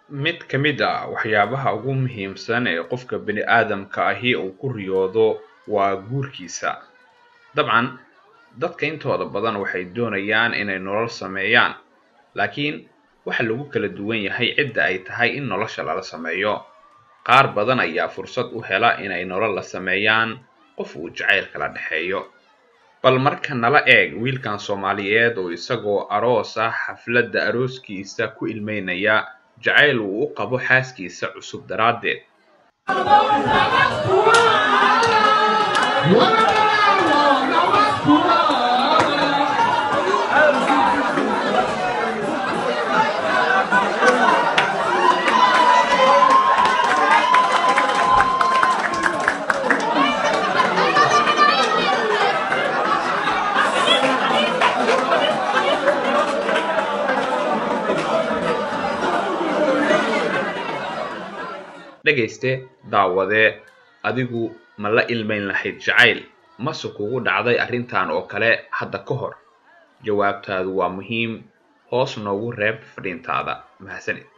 mid ka mid ah waxyaabaha ugu muhiimsan ee qofka bini aadamka ahi uu ku riyoodo waa guurkiisa dabcan dadka intooda badan waxay doonayaan inay nolol sameeyaan laakiin waxa lagu kala duwan yahay cidda ay tahay in nolosha lala sameeyo qaar badan ayaa fursad u hela inay nolol la sameeyaan qof uu jacayl kala dhexeeyo bal marka nala eeg wiilkan soomaaliyeed oo isagoo aroos ah xafladda arooskiisa ku ilmeynaya jacayl uu u qabo xaaskiisa cusub daraaddeed dhegayste daawadee adigu ma la ilmayn lahayd jacayl mase kugu dhacday arrintan oo kale hadda ka hor jawaabtaadu waa muhiim hoos noogu reeb fadhiintaada mahadsanid